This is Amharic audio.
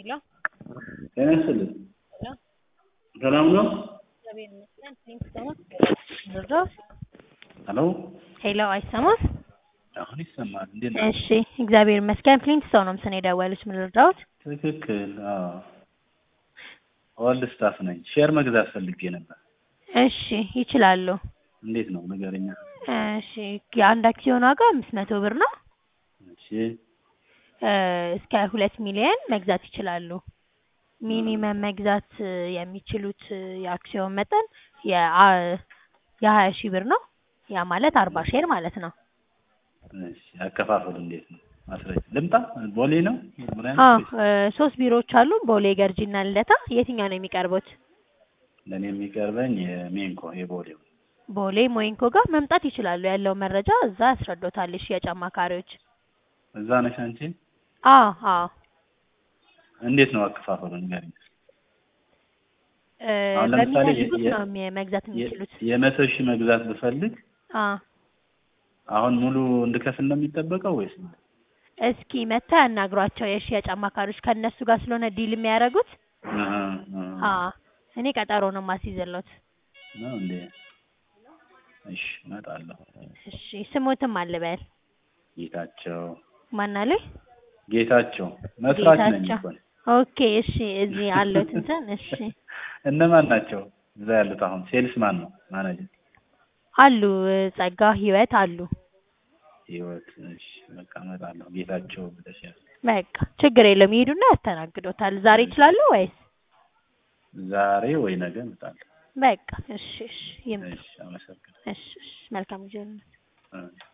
ሄሎ ጤና ይስጥልኝ። ሄሎ ሰላም ነው? እግዚአብሔር ይመስገን። ሊንክ ሰማት ልርዳው? ሄሎ ሄሎ አይሰማም? አሁን ይሰማል። እንዴት ነው? እሺ እግዚአብሔር ይመስገን። ፕሊንት ሰው ነው ምስን የደወሉት ምን ልርዳዎት? ትክክል። አዎ ኦልድ ስታፍ ነኝ። ሼር መግዛት ፈልጌ ነበር። እሺ ይችላሉ። እንዴት ነው ንገረኛ። እሺ የአንድ አክሲዮን ዋጋ አምስት መቶ ብር ነው። እሺ እ እስከ ሁለት ሚሊዮን መግዛት ይችላሉ። ሚኒመም መግዛት እ የሚችሉት እ የአክሲዮን መጠን የአ- የሀያ ሺህ ብር ነው። ያ ማለት አርባ ሼር ማለት ነው። እሺ አከፋፈሉ እንዴት ነው? አስረጅ ልምጣ። ቦሌ ነው? ምን አይነት አዎ ፕሌስ? እ ሶስት ቢሮዎች አሉ። ቦሌ፣ ገርጂና ልደታ። የትኛው ነው የሚቀርቡት? ለእኔ የሚቀርበኝ የሜንኮ የቦሌው። ቦሌ ሞይንኮ ጋር መምጣት ይችላሉ። ያለው መረጃ እዛ ያስረዶታል የሽያጭ አማካሪዎች። እዛ ነሽ አንቺ? አዎ አዎ እንዴት ነው አከፋፈሉ ንገረኝ። እ አሁን ለምሳሌ የ- በሚፈልጉት የ- ነው የሚ- መግዛት የ- የሚችሉት። የመቶ ሺህ መግዛት ብፈልግ አዎ አሁን ሙሉ እንድከፍል ነው የሚጠበቀው ወይስ? እስኪ መታ ያናግሯቸው የሽያጭ አማካሪዎች ከእነሱ ጋር ስለሆነ ዲል የሚያደርጉት። አሀ፣ አሀ። አዎ እኔ ቀጠሮ ነው ማስይዘሎት። ነው እንዴ? እሺ እመጣለሁ። እሺ ስሞትም አልበል ጌታቸው ማናለኝ? ጌታቸው መስራች ነኝ ጌታቸው። እኮ ነኝ። ኦኬ እሺ እዚህ አለው እንትን እሺ እነማን ናቸው እዛ ያሉት? አሁን ሴልስ ማን ነው ማናጀር? አሉ እ ጸጋ ህይወት አሉ። ህይወት። እሺ በቃ እመጣለሁ። ጌታቸው ብለሽ ያዝ። በቃ ችግር የለም ይሄዱና ያስተናግዶታል። ዛሬ ይችላሉ ወይስ? ዛሬ ወይ ነገ እመጣለሁ። በቃ እሺ እሺ ይምጡ። እሺ አመሰግናለሁ። እሺ እሺ መልካም ጊዜ ይሁንልዎት። እ